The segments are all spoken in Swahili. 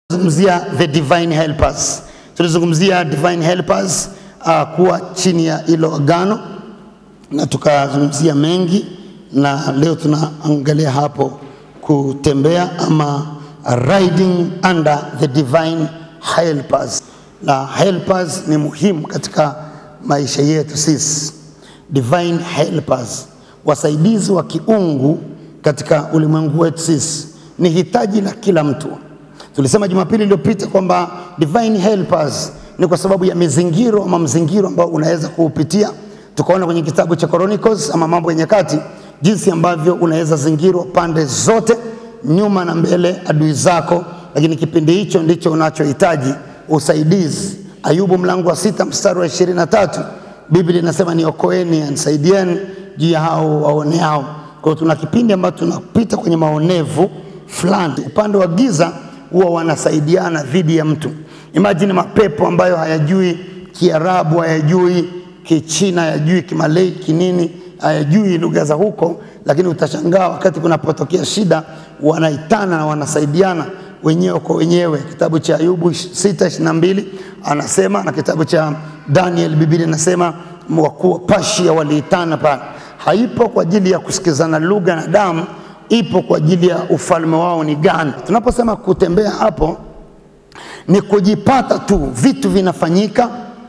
Zungumzia the divine helpers, tulizungumzia divine helpers uh, kuwa chini ya hilo agano na tukazungumzia mengi, na leo tunaangalia hapo kutembea ama riding under the divine helpers. Na helpers ni muhimu katika maisha yetu sisi, divine helpers, wasaidizi wa kiungu katika ulimwengu wetu sisi, ni hitaji la kila mtu. Tulisema Jumapili iliyopita kwamba divine helpers ni kwa sababu ya mizingiro ama mzingiro ambao unaweza kuupitia. Tukaona kwenye kitabu cha Chronicles ama Mambo ya Nyakati jinsi ambavyo unaweza zingirwa pande zote, nyuma na mbele, adui zako, lakini kipindi hicho ndicho unachohitaji usaidizi. Ayubu mlango wa sita mstari wa ishirini na tatu Biblia inasema niokoeni, anisaidieni juu ya hao waoneao. Kwa hiyo tuna kipindi ambacho tunapita kwenye maonevu fulani. Upande wa giza huwa wanasaidiana dhidi ya mtu. Imagine mapepo ambayo hayajui Kiarabu, hayajui Kichina, hayajui Kimalay, kinini, hayajui lugha za huko, lakini utashangaa wakati kunapotokea shida wanaitana na wanasaidiana wenyewe kwa wenyewe. Kitabu cha Ayubu 6:22 anasema na kitabu cha Daniel Biblia inasema wakuu wa Pashia waliitana pale. Haipo kwa ajili ya kusikizana lugha na damu, ipo kwa ajili ya ufalme wao ni gani. Tunaposema kutembea hapo ni kujipata tu, vitu vinafanyika,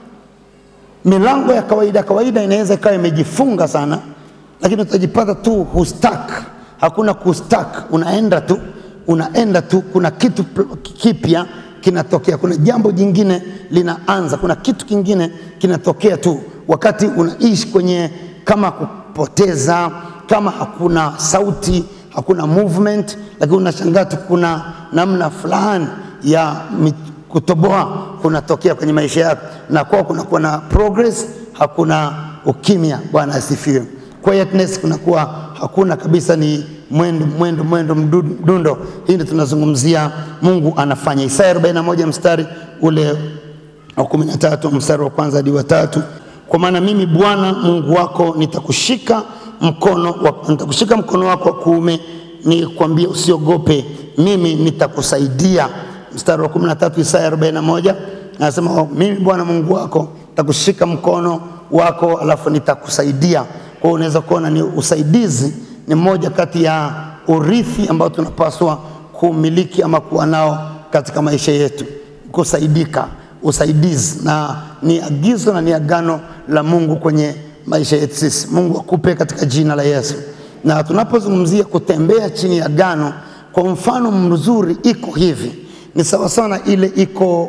milango ya kawaida kawaida inaweza ikawa imejifunga sana, lakini utajipata tu hustak, hakuna kustak, unaenda tu unaenda tu, kuna kitu kipya kinatokea, kuna jambo jingine linaanza, kuna kitu kingine kinatokea tu, wakati unaishi kwenye kama kupoteza, kama hakuna sauti, hakuna movement, lakini unashangaa tu kuna namna fulani ya kutoboa kunatokea kwenye maisha yako, na kwa kunakuwa na progress, hakuna ukimya. Bwana asifiwe. Quietness kunakuwa hakuna kabisa, ni mwendo mwendo mwendo mdundo. Hii ndio tunazungumzia Mungu anafanya. Isaya 41 mstari ule wa 13 mstari wa kwanza hadi wa tatu kwa maana mimi Bwana Mungu wako nitakushika mkono wa, nitakushika mkono wako wa kuume nikwambie usiogope, mimi nitakusaidia. Mstari wa 13 Isaya 41 anasema mimi Bwana Mungu wako nitakushika mkono wako alafu nitakusaidia. Kwa hiyo unaweza kuona ni usaidizi ni moja kati ya urithi ambao tunapaswa kumiliki ama kuwa nao katika maisha yetu, kusaidika, usaidizi, na ni agizo na ni agano la Mungu kwenye maisha yetu sisi. Mungu akupe katika jina la Yesu. Na tunapozungumzia kutembea chini ya agano, kwa mfano mzuri iko hivi, ni sawa sana ile iko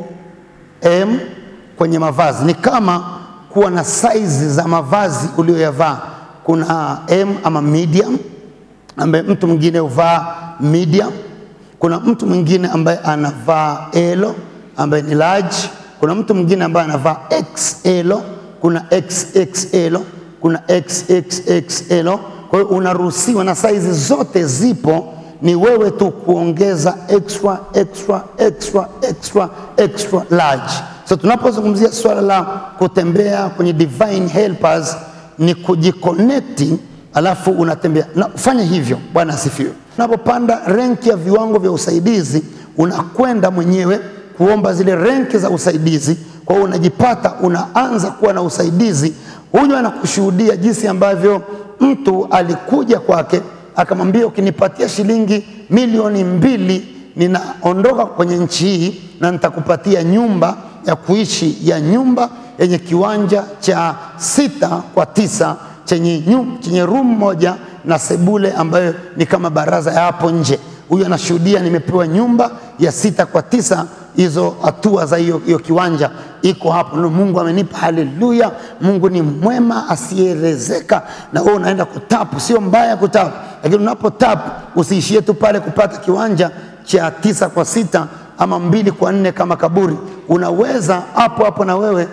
M kwenye mavazi, ni kama kuwa na saizi za mavazi uliyoyavaa. Kuna M ama medium ambaye mtu mwingine huvaa medium. Kuna mtu mwingine ambaye anavaa L ambaye ni large. Kuna mtu mwingine ambaye anavaa XL, kuna XXL, kuna XXXL. Kwa hiyo unaruhusiwa na saizi zote zipo, ni wewe tu kuongeza extra extra extra extra extra large. So tunapozungumzia swala la kutembea kwenye divine helpers ni kujiconnecti alafu unatembea na fanya hivyo. Bwana asifiwe. Unapopanda renki ya viwango vya usaidizi, unakwenda mwenyewe kuomba zile renki za usaidizi. Kwa hiyo unajipata unaanza kuwa na usaidizi. Huyu anakushuhudia jinsi ambavyo mtu alikuja kwake akamwambia, ukinipatia shilingi milioni mbili ninaondoka kwenye nchi hii na nitakupatia nyumba ya kuishi ya nyumba yenye kiwanja cha sita kwa tisa chenye, nyum, chenye room moja na sebule ambayo ni kama baraza ya hapo nje. Huyu anashuhudia nimepewa nyumba ya sita kwa tisa, hizo hatua za hiyo hiyo kiwanja iko hapo. No, Mungu amenipa. Haleluya! Mungu ni mwema asiyerezeka. Na wewe unaenda kutapu, sio mbaya kutapu, lakini unapo tapu usiishie tu pale kupata kiwanja cha tisa kwa sita ama mbili kwa nne kama kaburi. Unaweza hapo hapo na wewe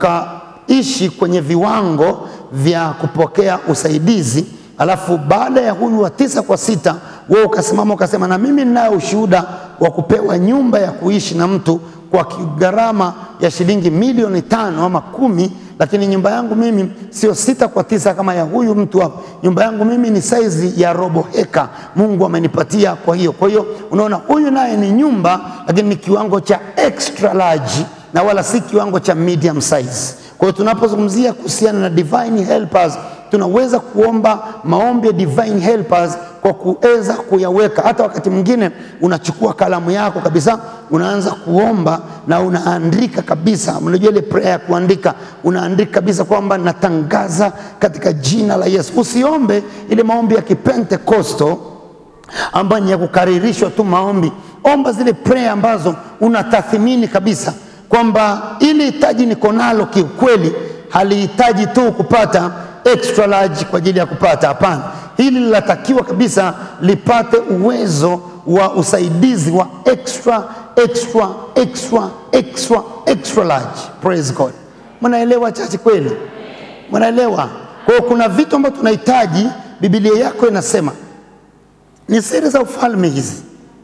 ukaishi kwenye viwango vya kupokea usaidizi, alafu baada ya huyu wa tisa kwa sita wewe ukasimama ukasema, na mimi ninayo ushuhuda wa kupewa nyumba ya kuishi na mtu kwa gharama ya shilingi milioni tano ama kumi, lakini nyumba yangu mimi sio sita kwa tisa kama ya huyu mtu hapo. Nyumba yangu mimi ni saizi ya robo heka, Mungu amenipatia. Kwa hiyo kwa hiyo unaona, huyu naye ni nyumba, lakini ni kiwango cha extra large na wala si kiwango cha medium size. Kwa hiyo tunapozungumzia kuhusiana na divine helpers, tunaweza kuomba maombi ya divine helpers kwa kuweza kuyaweka. Hata wakati mwingine unachukua kalamu yako kabisa, unaanza kuomba na unaandika kabisa. Unajua ile prayer ya kuandika, unaandika kabisa kwamba natangaza katika jina la Yesu. Usiombe ile maombi ya kipentekosto ambayo ni ya kukaririshwa tu maombi. Omba zile prayer ambazo unatathmini kabisa kwamba ili hitaji niko nalo kiukweli, halihitaji tu kupata extra large kwa ajili ya kupata. Hapana, hili linatakiwa kabisa lipate uwezo wa usaidizi wa extra extra extra extra extra large. Praise God. Mnaelewa chache kweli? Mnaelewa? Kwa hiyo kuna vitu ambavyo tunahitaji. Biblia yako inasema ni siri za ufalme hizi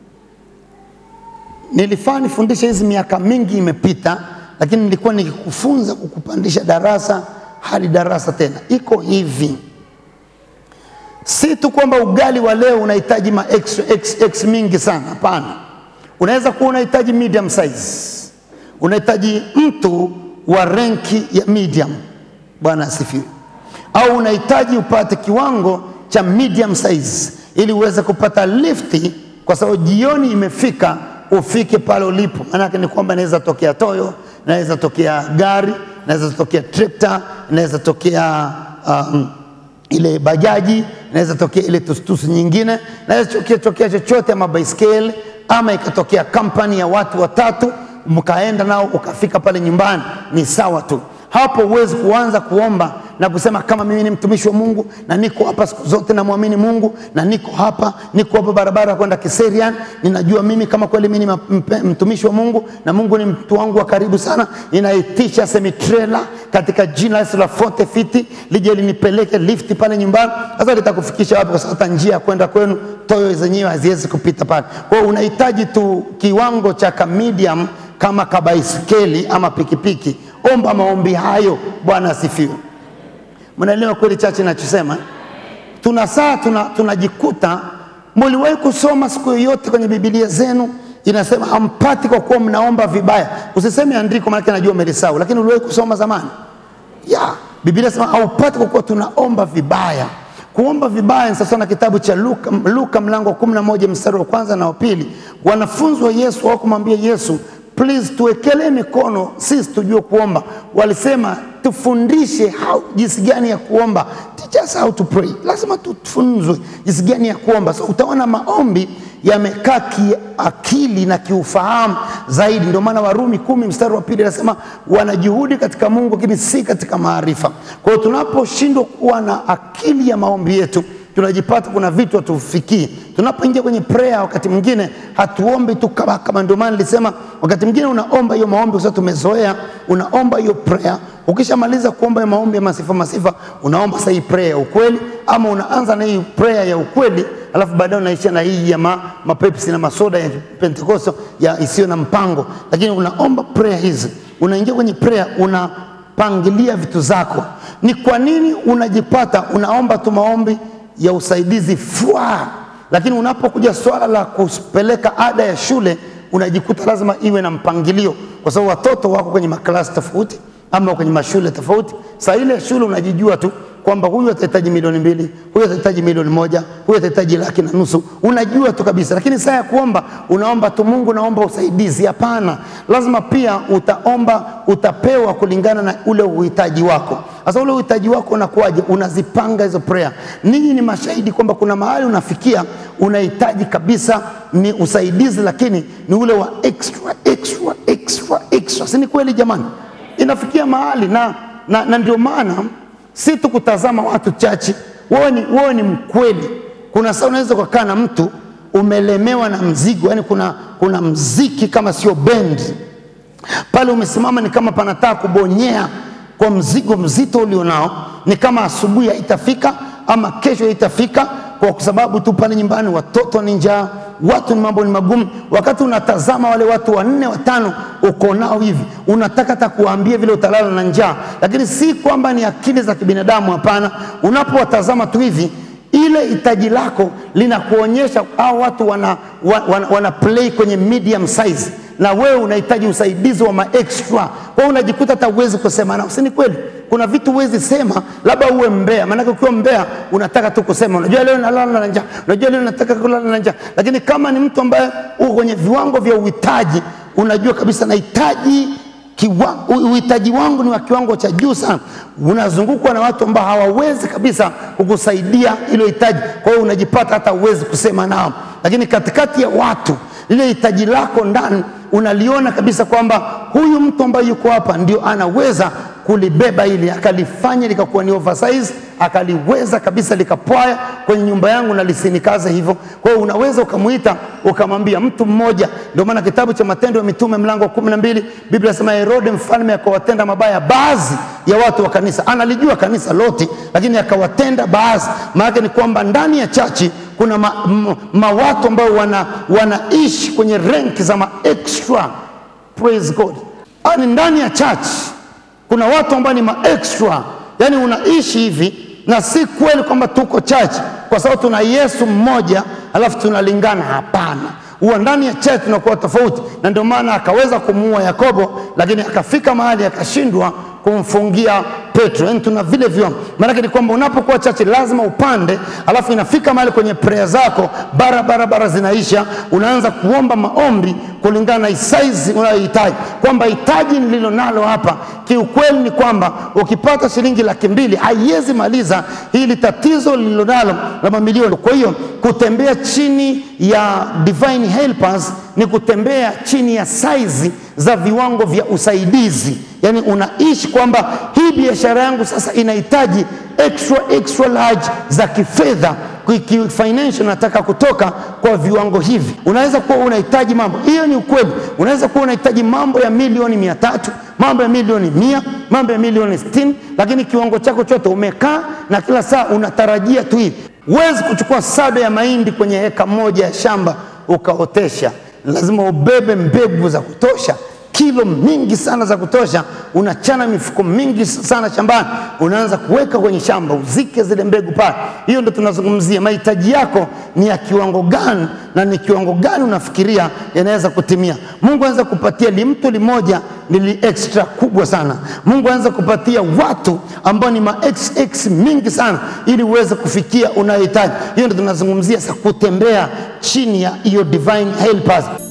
nilifaa nifundishe hizi miaka mingi imepita, lakini nilikuwa nikikufunza kukupandisha darasa hadi darasa tena. Iko hivi, si tu kwamba ugali wa leo unahitaji ma x, x, x mingi sana. Hapana, unaweza kuwa unahitaji medium size, unahitaji mtu wa renki ya medium. Bwana asifiwe. Au unahitaji upate kiwango cha medium size ili uweze kupata lifti, kwa sababu jioni imefika ufike pale ulipo. Maanake ni kwamba inaweza tokea toyo, inaweza tokea gari, inaweza tokea trekta, inaweza tokea um, ile bajaji, inaweza tokea ile tustusu nyingine, inaweza tokea, tokea chochote ama baiskeli, ama ikatokea kampani ya watu watatu, mkaenda nao ukafika pale nyumbani, ni sawa tu. Hapo huwezi kuanza kuomba na kusema kama mimi ni mtumishi wa Mungu na niko hapa siku zote namwamini Mungu na niko hapa niko hapa barabara ya kwenda Kiserian, ninajua mimi kama kweli mimi ni mtumishi wa Mungu na Mungu ni mtu wangu wa karibu sana, ninaitisha semitrela katika jina la Yesu la forte fiti lije linipeleke lifti pale nyumbani. Sasa litakufikisha wapi? Kwa sababu hata njia ya kwenda kwenu toyo zenyewe haziwezi kupita pale. Kwa hiyo unahitaji tu kiwango cha ka medium kama kabaiskeli ama pikipiki. Omba maombi hayo. Bwana asifiwe. Mnaelewa kweli chache nachosema? Tuna saa tunajikuta tuna muliwahi kusoma siku yoyote kwenye Biblia zenu inasema hampati kwa kuwa mnaomba vibaya. Usiseme andiko, maana najua umelisahau, lakini uliwahi kusoma zamani ya Biblia inasema haupati kwa kuwa tunaomba vibaya. Kuomba vibaya ni sasa na kitabu cha Luka, Luka mlango wa 11 mstari wa kwanza na wa pili. Wanafunzi wa Yesu hawakumwambia Yesu please tuwekelee mikono sisi tujue kuomba. Walisema tufundishe how, jinsi gani ya kuomba, teach us how to pray. Lazima tufunzwe jinsi gani ya kuomba. So utaona maombi yamekaa kiakili na kiufahamu zaidi. Ndio maana Warumi kumi mstari wa pili anasema wanajuhudi katika Mungu, lakini si katika maarifa. Kwa hiyo tunaposhindwa kuwa na akili ya maombi yetu tunajipata kuna vitu hatufikii. Tunapoingia kwenye prayer, wakati mwingine hatuombi tu kama kama. Ndio maana nilisema wakati mwingine unaomba hiyo maombi kwa sababu tumezoea, unaomba hiyo prayer. Ukishamaliza kuomba hiyo maombi ya masifa masifa, unaomba sasa hii prayer ya ukweli, ama unaanza na hii prayer ya ukweli alafu baadaye unaisha na hii ya ma, mapepsi na masoda ya Pentekoste ya isiyo na mpango, lakini unaomba prayer hizi, unaingia kwenye prayer unapangilia vitu zako. Ni kwa nini unajipata unaomba tu maombi ya usaidizi fwa, lakini unapokuja swala la kupeleka ada ya shule unajikuta lazima iwe na mpangilio, kwa sababu watoto wako kwenye maklasi tofauti ama kwenye mashule tofauti. Saa ile shule unajijua tu kwamba huyu atahitaji milioni mbili, huyu atahitaji milioni moja, huyu atahitaji laki na nusu, unajua tu kabisa. Lakini saa ya kuomba unaomba tu Mungu, naomba usaidizi. Hapana, lazima pia utaomba, utapewa kulingana na ule uhitaji wako. Sasa ule uhitaji wako unakuwaje? Unazipanga hizo prayer. Ninyi ni mashahidi kwamba kuna mahali unafikia unahitaji kabisa ni usaidizi, lakini ni ule wa extra extra extra extra, si ni kweli jamani? Inafikia mahali na, na, na ndio maana si tu kutazama watu chache, wewe ni, wewe ni mkweli. Kuna saa unaweza kukaa na mtu umelemewa na mzigo, yani kuna, kuna mziki kama sio bendi pale, umesimama ni kama panataka kubonyea kwa mzigo mzito ulionao, ni kama asubuhi haitafika ama kesho haitafika, kwa sababu tu pale nyumbani watoto ni njaa, watu ni mambo ni magumu. Wakati unatazama wale watu wanne watano uko nao hivi, unataka hata kuwaambia vile utalala na njaa, lakini si kwamba ni akili za kibinadamu. Hapana, unapowatazama tu hivi ile hitaji lako linakuonyesha hao watu wana, wana, wana play kwenye medium size na wewe unahitaji usaidizi wa maextra. Kwa hiyo unajikuta hata uwezi kusema nao, si ni kweli? Kuna vitu huwezi sema, labda uwe mbea. Maanake ukiwa mbea unataka tu kusema, unajua leo nalala na njaa, unajua leo nataka kulala na njaa. Lakini kama ni mtu ambaye uko kwenye viwango vya uhitaji, unajua kabisa nahitaji kiwa- u- uhitaji wangu ni wa kiwango cha juu sana. Unazungukwa na watu ambao hawawezi kabisa kukusaidia hilo hitaji, kwa hiyo unajipata hata uwezi kusema nao, lakini katikati ya watu lile hitaji lako ndani unaliona kabisa kwamba huyu mtu ambaye yuko hapa ndio anaweza kulibeba hili akalifanya likakuwa ni oversize akaliweza kabisa likapwaya kwenye nyumba yangu na lisinikaze hivyo. Kwa hiyo unaweza ukamwita ukamwambia mtu mmoja. Ndio maana kitabu cha Matendo ya Mitume mlango wa kumi na mbili Biblia inasema Herode mfalme akawatenda mabaya baadhi ya watu wa kanisa. Analijua kanisa lote, lakini akawatenda baadhi. Maana ni kwamba ndani ya chachi kuna ma, ma, ma watu ambao wana, wanaishi kwenye renki za ma extra praise God. Yaani ndani ya church kuna watu ambao ni ma extra, yani unaishi hivi, na si kweli kwamba tuko church kwa sababu tuna Yesu mmoja alafu tunalingana. Hapana, huwa ndani ya church tunakuwa tofauti, na ndio maana akaweza kumuua Yakobo, lakini akafika mahali akashindwa kumfungia Petro. Yani tuna vile viwango. Maanake ni kwamba unapokuwa chache lazima upande, alafu inafika mahali kwenye prayer zako bara bara bara zinaisha, unaanza kuomba maombi kulingana na size unayohitaji, kwamba hitaji nililo nalo hapa kiukweli ni kwamba ukipata shilingi laki mbili haiwezi maliza hili tatizo lililo nalo la mamilioni. Kwa hiyo kutembea chini ya divine helpers ni kutembea chini ya saizi za viwango vya usaidizi, yaani unaishi kwamba hii biashara yangu sasa inahitaji extra extra large za kifedha ki- ki- financial nataka kutoka kwa viwango hivi. Unaweza kuwa unahitaji mambo, hiyo ni ukweli. Unaweza kuwa unahitaji mambo ya milioni mia tatu, mambo ya milioni mia, mambo ya milioni sitini, lakini kiwango chako chote umekaa na kila saa unatarajia tu hivi. Huwezi kuchukua sado ya mahindi kwenye heka moja ya shamba ukaotesha, lazima ubebe mbegu za kutosha kilo mingi sana za kutosha, unachana mifuko mingi sana shambani, unaanza kuweka kwenye shamba, uzike zile mbegu pale. Hiyo ndo tunazungumzia mahitaji yako ni ya kiwango gani, na ni kiwango gani unafikiria yanaweza kutimia. Mungu anaweza kupatia limtu limoja lili extra kubwa sana. Mungu anaweza kupatia watu ambao ni ma xx mingi sana, ili uweze kufikia unayohitaji. Hiyo ndo tunazungumzia sasa, kutembea chini ya hiyo divine helpers.